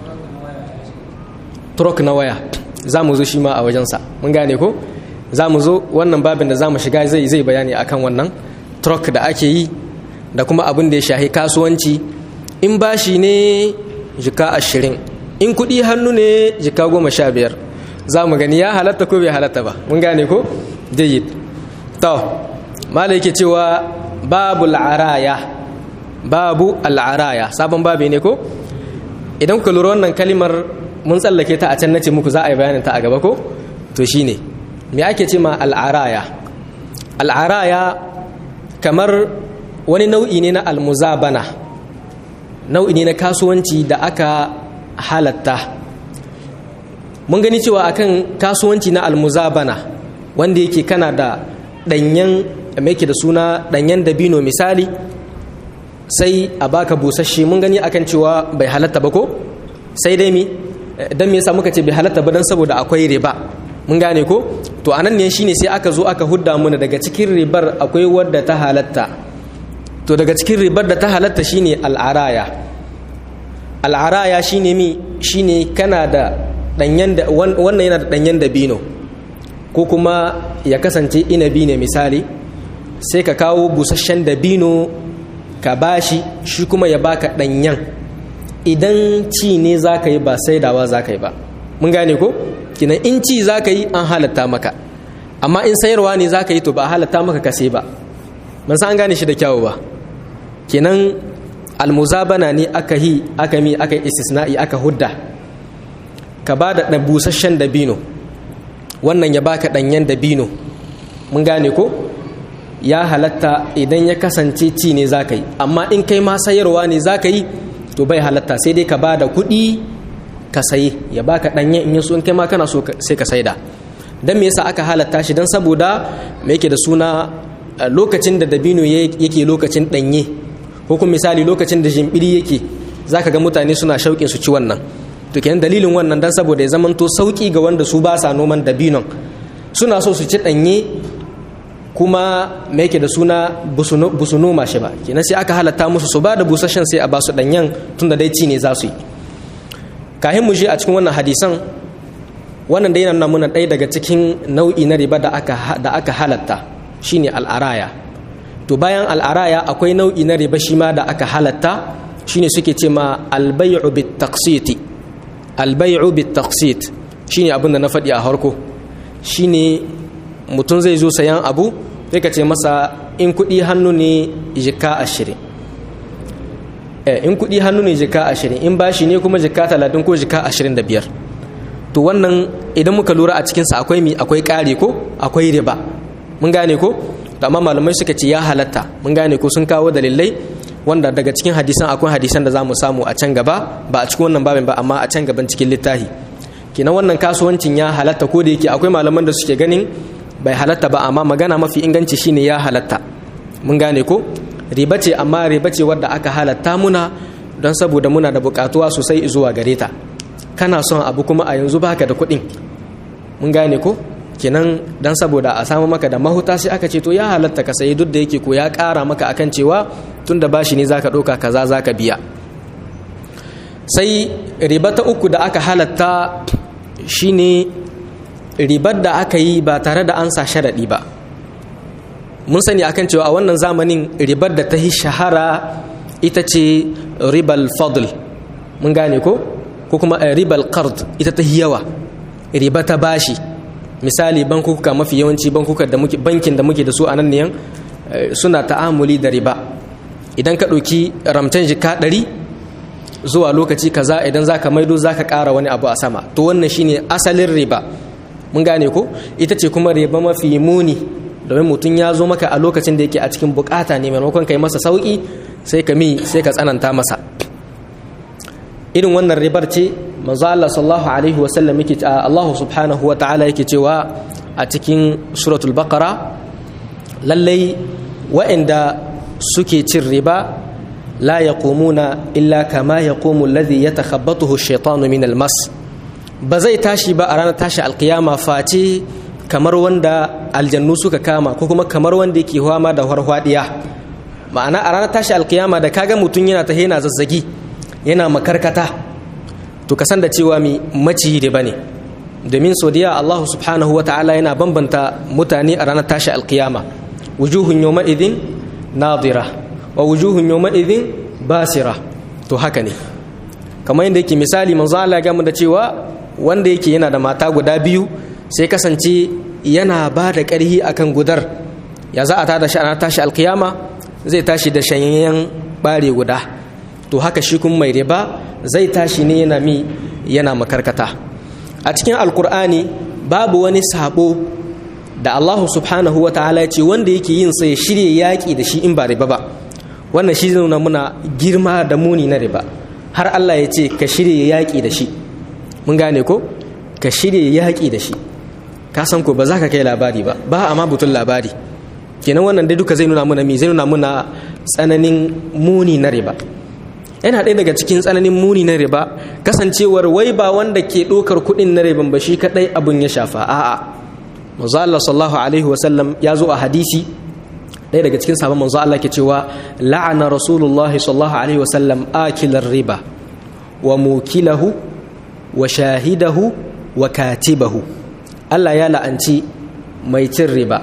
trok na waya za mu zo shi ma a wajensa mun gane ko za mu zo wannan babin da za mu shiga zai zai bayani akan wannan trok da ake yi da kuma abin da ya shahi kasuwanci in bashi ne jika ashirin in kuɗi hannu ne jika goma sha biyar za mu gani ya halatta ko bai halatta ba mun gane ko jayyid to malai yake cewa babu al'araya babu al'araya sabon babi ne ko idan ku lura wannan kalimar mun tsallake ta a can nace muku za a yi bayanin ta a gaba ko to shine me ake ce ma al'araya al'araya kamar wani nau'i ne na almuzabana nau'i ne na kasuwanci da aka halatta mun gani cewa akan kasuwanci na almuzabana wanda yake kana da ɗanyen mai da suna ɗanyen dabino misali sai a baka busasshe mun gani akan cewa bai halatta ba ko sai dai mi dan me yasa muka ce bai halatta ba dan saboda akwai riba mun gane ko to anan ne shine sai aka zo aka hudda muna daga cikin ribar akwai wadda ta halatta to daga cikin ribar da ta halatta shine al'araya al'araya shine mi shine kana da danyen da wannan yana da danyen dabino ko kuma ya kasance inabi ne misali sai ka kawo busasshen dabino ka bashi shi kuma ya baka danyen idan ci ne za ka yi ba saidawa za ka yi ba mun gane ko kinan in ci za ka yi an halatta maka amma in sayarwa ne za ka yi to ba halatta maka ka sai ba ban san an gane shi da kyawu ba kinan almuzabana ne aka yi aka mi aka istisna'i aka hudda ka ba da busasshen dabino wannan ya baka ɗanyen dabino mun gane ko ya halatta idan ya kasance ci ne za ka yi amma in kai ma sayarwa ne za ka yi to bai halatta sai dai ka ba da kuɗi ka sayi ya baka ɗanyen in yaso in kai ma kana so sai ka saida don me yasa aka halatta shi don saboda me yake da suna lokacin da dabino yake lokacin ɗanye ko kuma misali lokacin da jimbiri yake za ka ga mutane suna shauƙin su ci wannan to kenan dalilin wannan don saboda ya zamanto sauƙi ga wanda su ba sa noman dabinon suna so su ci ɗanye kuma me yake da suna busu noma shi ba kenan sai aka halatta musu su ba da busasshen sai a ba su ɗanyen tun da dai ci ne za su yi kahin mu je a cikin wannan hadisan wannan da yana nuna muna ɗaya daga cikin nau'i na riba da aka da aka halatta shine al'araya to bayan al'araya akwai nau'i na riba shi ma da aka halatta shine suke ce ma albay'u bit taqsit albay'u bit taqsit shine abin da na faɗi a harko shine mutum zai zo sayan abu sai ka ce masa in kuɗi hannu ne jika ashirin in kuɗi hannu ne jika ashirin in bashi ne kuma jika talatin ko jika ashirin da biyar to wannan idan muka lura a cikinsa akwai mi akwai ƙari ko akwai riba mun gane ko amma malamai suka ce ya halatta mun gane ko sun kawo dalilai wanda daga cikin hadisan akwai hadisan da za mu samu a can gaba ba a cikin wannan babin ba amma a can gaban cikin littafi kenan wannan kasuwancin ya halatta ko da yake akwai malaman da suke ganin bai halatta ba amma magana mafi inganci shine ya halatta mun gane ko riba ce amma riba ce wadda aka halatta muna don saboda muna da bukatuwa sosai zuwa gare ta kana son abu kuma a yanzu baka da kuɗin mun gane ko kenan don saboda a samu maka da mahuta sai aka ce to ya halatta ka sayi duk da yake ko ya ƙara maka akan cewa tun da bashi ne zaka ɗauka kaza zaka biya sai riba ta uku da aka halatta shine ribar da aka yi ba tare da an sa sharaɗi ba mun sani akan cewa a wannan zamanin ribar da ta yi shahara ita ce ribal fadl mun gane ko ko kuma ribal qard ita ta yawa riba ta bashi misali bankuka mafi yawanci bankuka da muke bankin da muke da su a nan ne suna ta'amuli da riba idan ka ɗauki ramtan jika ɗari zuwa lokaci kaza idan zaka maido zaka ƙara wani abu a sama to wannan shine asalin riba mun gane ko ita ce kuma riba mafi muni domin mutum ya zo maka a lokacin da yake a cikin bukata ne maimakon kai masa sauki sai ka mi sai ka tsananta masa irin wannan ribar ce manzo Allah sallallahu alaihi wa sallam yake Allah subhanahu wa ta'ala yake cewa a cikin suratul baqara lallai wa'anda suke cin riba la yaqumuna illa kama yaqumu alladhi yatakhabbathu ash-shaytanu min al-mas ba zai tashi ba a ranar tashi alkiyama face kamar wanda aljannu suka kama ko kuma kamar wanda yake hwama da harhwadiya ma'ana a ranar tashi alkiyama da kaga mutum yana ta yana zazzagi yana makarkata to kasan da cewa mi maciyi da bane domin sodiya Allah subhanahu wa ta'ala yana bambanta mutane a ranar tashi alkiyama wujuhun yawma idin nadira wa wujuhun yawma idin basira to haka ne kamar yadda yake misali manzo Allah ya da cewa wanda yake yana da mata guda biyu sai kasance yana ba da ƙarhi akan gudar ya za a tada shi ana tashi alkiyama zai tashi da shanyayyen bare guda to to haka shi kuma mai riba zai tashi ne yana mi yana makarkata a cikin alkur'ani babu wani sabo da Allah subhanahu wa ta'ala ya ce wanda yake yin sai ya shirya yaƙi da shi in ba riba ba wannan shi nuna muna girma da muni na riba har Allah ya ce ka shirya yaƙi da shi mun gane ko ka shirya yaƙi da shi ka san ko ba za ka kai labari ba ba a ma butun labari kenan wannan dai duka zai nuna muna mi zai nuna muna tsananin muni na riba yana ɗaya daga cikin tsananin muni na riba kasancewar wai ba wanda ke ɗaukar kuɗin na riban ba shi kaɗai abin ya shafa a'a manzo Allah sallallahu alaihi wa sallam ya zo a hadisi ɗaya daga cikin sabon manzo Allah ke cewa la'ana rasulullah sallallahu alaihi wa sallam akilar riba wa mukilahu wa shahidahu wa katibahu Allah ya la'anci mai cin riba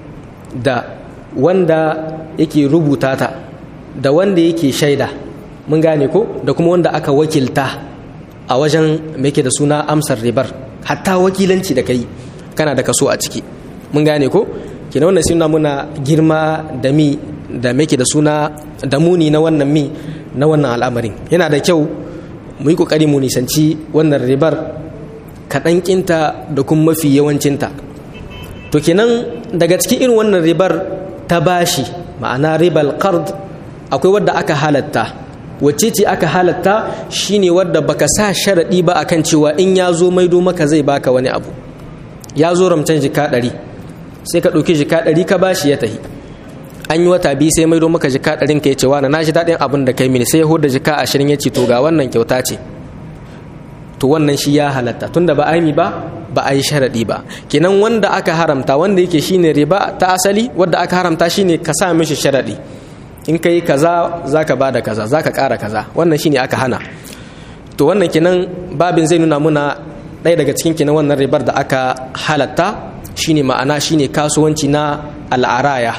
da wanda yake rubuta ta da wanda yake shaida mun gane ko da kuma wanda aka wakilta a wajen mai da suna amsar ribar hatta wakilanci da kai kana da kaso a ciki mun gane ko kina wannan suna muna girma da mi da mai da suna da muni na wannan mi na wannan al'amarin yana da kyau mu yi kokari mu nisanci wannan ribar kaɗan kinta da kuma mafi yawancinta to kenan daga cikin irin wannan ribar ta bashi ma'ana ribal qard akwai wadda aka halatta wacce ce aka halatta shine wadda baka sa sharaɗi ba akan cewa in ya zo maido maka zai baka wani abu ya zo ramcan jika ɗari sai ka ɗauki jika ɗari ka bashi ya tahi an yi wata biyu sai maido maka jika ɗarin ka ya ce wani na shi daɗin abin da kai mini sai ya huda jika ashirin ya ce to ga wannan kyauta ce to wannan shi ya halatta tunda ba a yi ba ba a yi sharaɗi ba kenan wanda aka haramta wanda yake shine riba ta asali wanda aka haramta shine ka sa mishi sharaɗi in ka yi kaza za ka bada kaza za ka ƙara kaza wannan shine aka hana to wannan kenan babin zai nuna muna ɗaya daga cikin kenan wannan ribar da aka halatta shine ma'ana shine kasuwanci na al'araya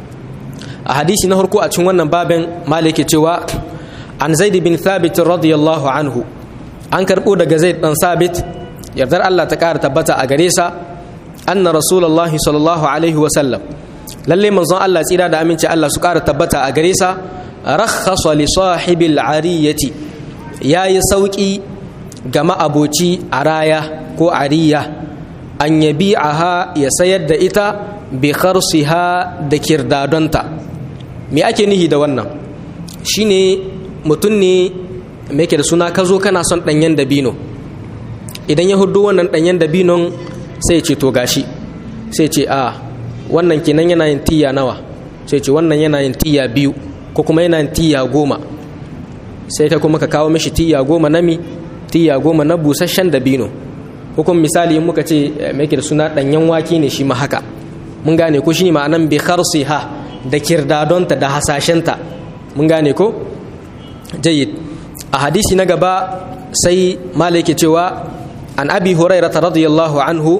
a hadisi na harko a cikin wannan babin malike cewa an zaid bin thabit radiyallahu anhu an karɓo daga zaid dan sabit yardar Allah ta ƙara tabbata a gare sa anna rasulullahi sallallahu alaihi wa sallam lalle manzon Allah tsira da aminci Allah su ƙara tabbata a gare sa rakhasa li sahibil ariyati yayi sauki ga ma'aboci araya ko ariya an yabi'aha ya sayar da ita bi kharsiha da kirdadonta me ake nihi da wannan shine mutum ne me yake da suna ka zo kana son ɗanyen dabino idan ya hudu wannan ɗanyen dabinon sai ce to gashi sai ce a wannan kenan yana yin tiya nawa sai ce wannan yana yin tiya biyu ko kuma yana yin tiya goma sai ka kuma ka kawo mishi tiya goma na mi tiya goma na busasshen dabino ko kuma misali in muka ce mai da suna ɗanyen wake ne shi ma haka mun gane ko shi ne ma'anan bi ha da kirdadonta da hasashenta mun gane ko jayyid a hadisi na gaba sai malai ke cewa an abi hurairah radiyallahu anhu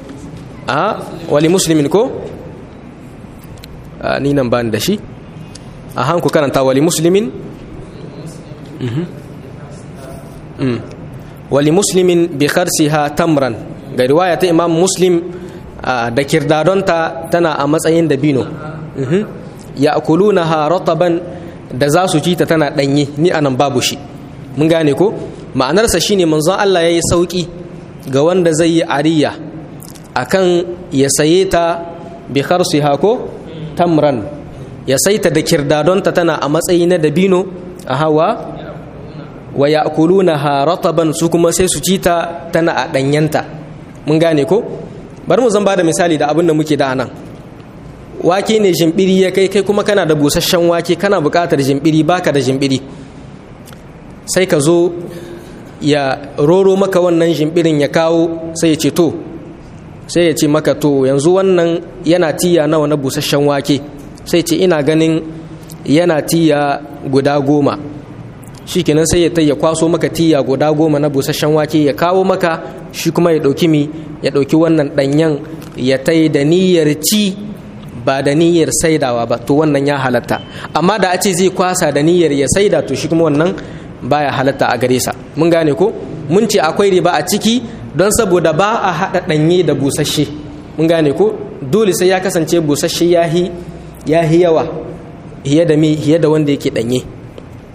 a wali muslimin ko ni nan ban da shi a hanku karanta wali muslimin wali muslimin bi kharsiha tamran ga riwaya ta imam muslim da kirdadonta tana a matsayin dabino ya akulunaha rataban da za su ci ta tana danye ni anan babu shi mun gane ko ma'anarsa shine manzon Allah yayi sauki ga wanda zai yi ariya akan ya saye ta bi kharsiha ko tamran ya saita da kirdadonta tana a matsayi na dabino a hawa wa ya'kulunaha rataban su kuma sai su ci ta tana a danyanta mun gane ko bari mu zan bada misali da abin da muke da nan wake ne jimbiri ya kai kai kuma kana da busasshen wake kana buƙatar jimbiri baka da jimbiri sai ka zo ya roro maka wannan jimbirin ya kawo sai ya ce to sai ya ce maka to yanzu wannan yana tiya nawa na busasshen wake sai ce ina ganin yana tiya guda goma shi kenan sai ya ya kwaso maka tiya guda goma na busasshen wake ya kawo maka shi kuma ya ɗauki mi ya ɗauki wannan ɗanyen ya tai da niyyar ci ba da niyyar saidawa ba to wannan ya halatta amma da a ce zai kwasa da niyyar ya saida to shi kuma wannan baya halatta a gare sa mun gane ko mun ce akwai riba a ciki don saboda ba a haɗa ɗanye da busasshe mun gane ko dole sai ya kasance busasshe ya hi yawa hiye da mi hiye da wanda yake ɗanye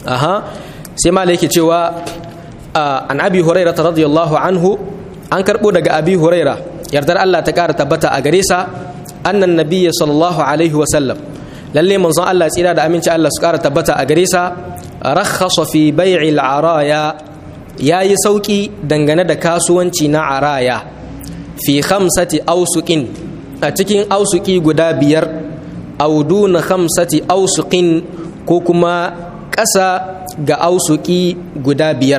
aha sai malai yake cewa an abi huraira radiyallahu anhu an karbo daga abi huraira yardar Allah ta kara tabbata a gare sa annan nabiyyi sallallahu alaihi wa sallam lalle manzon Allah tsira da aminci Allah su kara tabbata a gare sa rakhasa fi bai'i al-araya yayi sauki dangane da kasuwanci na araya fi khamsati ausuqin a cikin ausuki guda biyar auduna khamsati ausuqin ko kuma ƙasa ga ausuki guda biyar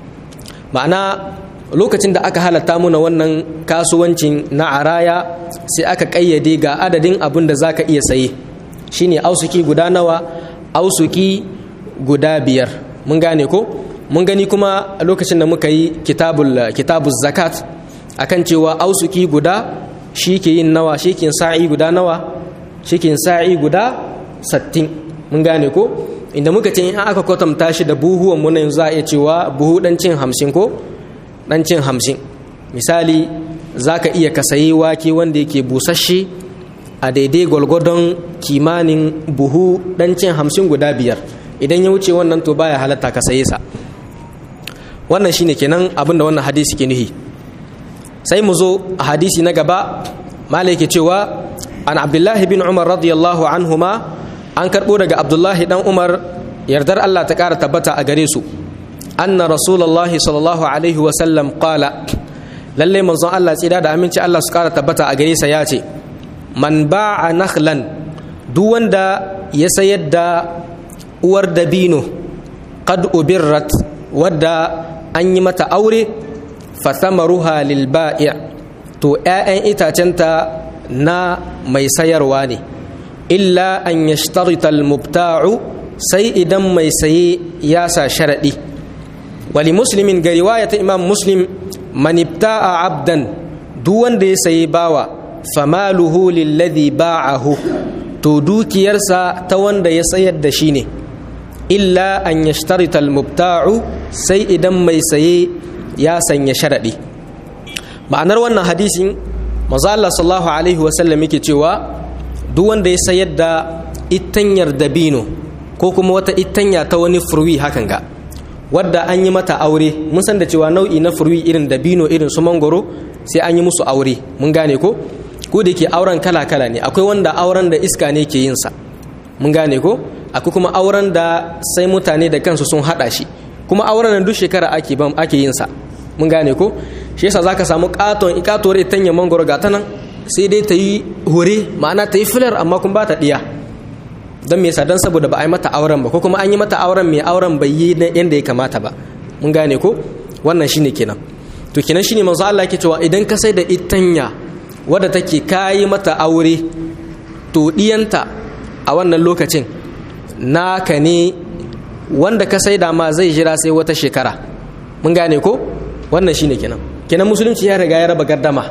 ma'ana lokacin da aka halatta muna wannan kasuwancin na araya sai aka ƙayyade ga adadin abin da za ka iya saye shine ausuki guda nawa ausuki guda biyar mun gane ko mun gani kuma lokacin da muka yi kitabul zakat akan cewa ausuki guda shi ke yin nawa shi ke sa'i guda nawa shi ke sa'i guda sattin mun gane ko inda muka ce in aka kwatanta shi da buhuwan mu yanzu za a iya cewa buhu dan cin hamsin ko dan cin hamsin misali za ka iya ka sayi wake wanda yake busasshe a daidai gwalgwadon kimanin buhu dan cin hamsin guda biyar idan ya wuce wannan to baya halatta ka saye sa wannan shine kenan abin da wannan hadisi ke nuhi sai mu zo a hadisi na gaba malai ke cewa an abdullahi bin umar radiyallahu anhuma an karɓo daga abdullahi dan umar yardar allah ta ƙara tabbata a gare su anna rasulullahi sallallahu alaihi wasallam qala lalle manzon allah tsira da aminci allah su ƙara tabbata a gare sa ya ce man ba'a nakhlan duk wanda ya sayar da uwar dabino qad ubirrat wadda an yi mata aure fathamaruha lil ba'i' to 'ya'yan itacenta na mai sayarwa ne illa an yashtarita al-mubta'u sai idan mai saye ya sa sharadi wali muslimin ga riwayata imam muslim man ibta'a abdan duk wanda ya sayi bawa famaluhu lilladhi ba'ahu to dukiyarsa ta wanda ya sayar da shi ne illa an yashtarita al-mubta'u sai idan mai saye ya sanya sharadi ma'anar wannan hadisin manzo Allah sallallahu alaihi wasallam yake cewa duk wanda ya sayar da itanyar dabino ko kuma wata itanya ta wani furwi hakan ga wadda an yi mata aure mun san da cewa nau'i na furwi irin dabino irin su mangoro sai an yi musu aure mun gane ko ko da ke auren kala kala ne akwai wanda auren da iska ne ke yin sa mun gane ko akwai kuma auren da sai mutane da kansu sun hada shi kuma auren duk shekara ake ake yin sa mun gane ko shi yasa zaka samu katon ikatuwar itanya mangoro ga ta nan sai dai ta yi hore ma'ana ta yi filar amma kun ba ta ɗiya don me yasa don saboda ba a yi mata auren ba ko kuma an yi mata auren mai auren bai yi na yadda ya kamata ba mun gane ko wannan shine kenan to kenan shine manzo Allah yake cewa idan ka sai da itanya wadda take kayi mata aure to diyanta a wannan lokacin naka ne wanda ka sai da ma zai jira sai wata shekara mun gane ko wannan shine kenan kenan musulunci ya riga ya raba gardama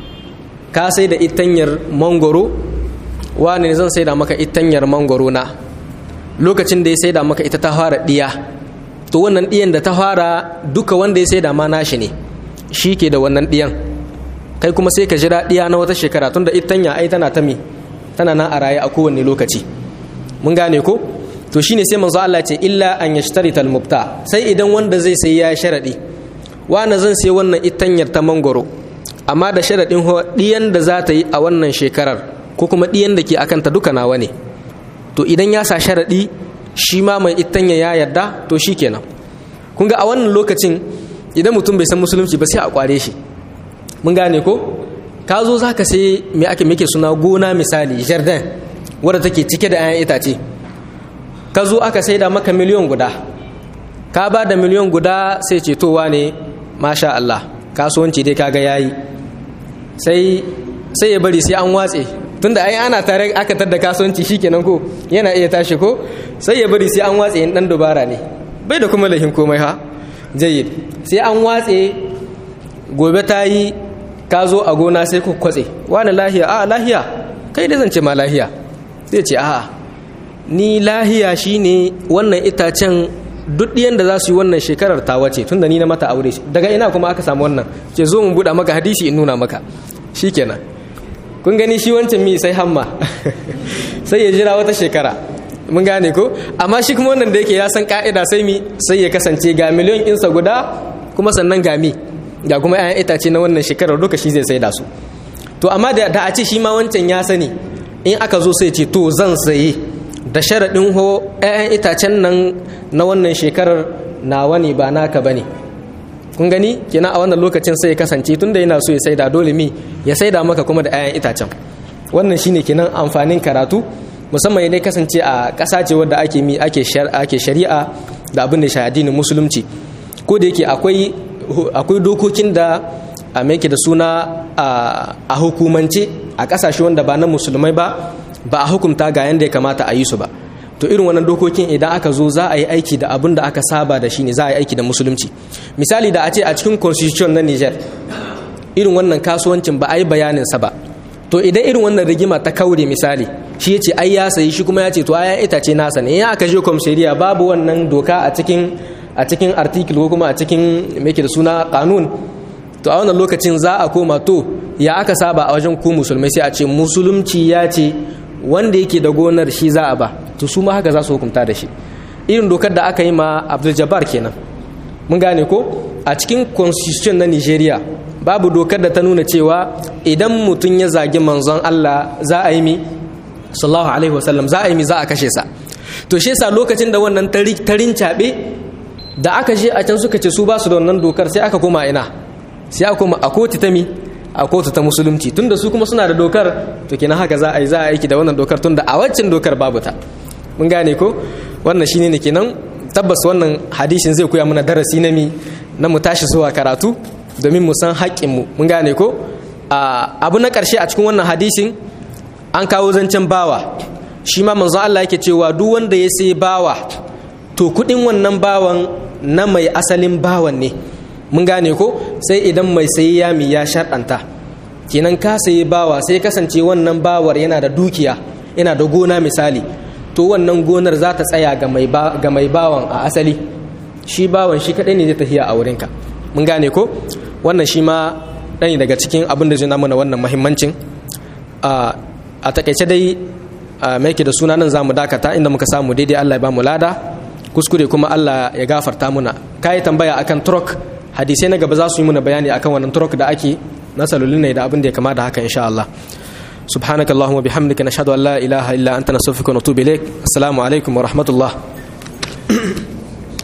ka sai da itanyar mangoro wani ne zan sai da maka itanyar mangoro na lokacin da ya sai da maka ita ta fara diya to wannan diyan da ta fara duka wanda ya sai da ma nashi ne shi ke da wannan diyan kai kuma sai ka jira diya na wata shekara tunda itanya ai tana ta mi tana nan a raye a kowane lokaci mun gane ko to shine sai manzo Allah ce illa an yashtarita al-mubta sai idan wanda zai sai ya sharadi wani zan sai wannan itanyar ta mangoro amma da sharadin diyan da za ta yi a wannan shekarar ko kuma diyan da ke akan ta duka nawa ne to idan ya sa sharadi shi ma mai itanya ya yarda to shikenan kun ga a wannan lokacin idan mutum bai san musulunci ba sai a kware shi mun gane ko ka zo za ka sai me ake muke suna gona misali jardin wadda take cike da 'ya'yan itace ka zo aka sai da maka miliyon guda ka ba da miliyon guda sai cetowa ne masha Allah kasuwanci dai kaga yayi sai sai ya bari sai an watse tunda ai ana tare aka tar da kasuwanci shikenan ko yana iya tashi ko sai ya bari sai an watse in dan dubara ne bai da kuma lahin komai ha jayyid sai an watse gobe ta yi ka zo a gona sai ku kwatse wani lahiya a lahiya kai da zance ma lahiya zai ce a ni lahiya shine wannan itacen duk ɗiyan da za su yi wannan shekarar ta wace tunda ni na mata aure daga ina kuma aka samu wannan ce zo mu buɗa maka hadisi in nuna maka shikenan kun gani shi wancan mi sai hamma sai ya jira wata shekara mun gane ko amma shi kuma wannan da yake ya san ka'ida sai mi sai ya kasance ga miliyon insa guda kuma sannan ga mi ga kuma 'ya'yan itace na wannan shekarar duka shi zai saida su to amma da a ce shi ma wancan ya sani in aka zo sai ce to zan saye da sharaɗin ho 'ya'yan itacen nan na wannan shekarar nawa ne ba naka ba ne kun gani kenan a wannan lokacin sai ya kasance tunda yana so ya saida dole mi ya saida maka kuma da 'ya'yan itacen wannan shine kenan amfanin karatu musamman idan kasance a ƙasa ce wadda ake mi ake shari'a da abin da shi addinin musulunci ko da yake akwai akwai dokokin da a mai da suna a hukumance a ƙasashe wanda ba na musulmai ba ba a hukumta ga yanda ya kamata a yi su ba to irin wannan dokokin idan aka zo za a yi aiki da abin da aka saba da shi ne za a yi aiki da musulunci misali da a ce a cikin constitution na niger irin wannan kasuwancin ba a yi bayaninsa ba to idan irin wannan rigima ta kaure misali shi ya ce ai ya sayi shi kuma ya ce to ayan itace nasa ne ya aka je komisariya babu wannan doka a cikin a cikin article ko kuma a cikin me da suna kanun to a wannan lokacin za a koma to ya aka saba a wajen ku musulmai sai a ce musulunci ya ce wanda yake da gonar shi za a ba to su ma haka za su hukunta da shi irin dokar da aka yi ma abdul jabbar kenan mun gane ko a cikin constitution na nigeria babu dokar da ta nuna cewa idan mutum ya zagi manzon allah za a yi mi sallallahu alaihi wasallam za a yi mi za a kashe sa to shi yasa lokacin da wannan tarin caɓe da aka je a can suka ce su ba su da wannan dokar sai aka koma ina sai aka koma a kotu ta mi a kotu ta musulunci tunda su kuma suna da dokar to kenan haka za a yi za a aiki da wannan dokar tunda a waccan dokar babu ta mun gane ko wannan shine ne kenan tabbas wannan hadisin zai koya mana darasi na mi na mu tashi zuwa karatu domin mu san haƙƙinmu mun gane ko abu na ƙarshe a cikin wannan hadisin an kawo zancen bawa shi ma manzo Allah yake cewa duk wanda ya sai bawa to kuɗin wannan bawan na mai asalin bawan ne mun gane ko sai idan mai sayi yami ya sharɗanta kenan ka sayi bawa sai kasance wannan bawar yana da dukiya yana da gona misali to wannan gonar za ta tsaya ga mai bawan a asali shi bawan shi kaɗai ne zai tafiya a wurinka mun gane ko wannan shi ma ɗani daga cikin abin da zai mana wannan mahimmancin a takaice dai mai da suna nan za mu dakata inda muka samu daidai allah ya ba mu lada kuskure kuma allah ya gafarta muna ka yi tambaya akan trok hadisai na gaba za su yi muna bayani akan wannan trok da ake na salolin ne da abin da ya kama da haka insha allah سبحانك اللهم وبحمدك نشهد ان لا اله الا انت نستغفرك ونتوب اليك السلام عليكم ورحمه الله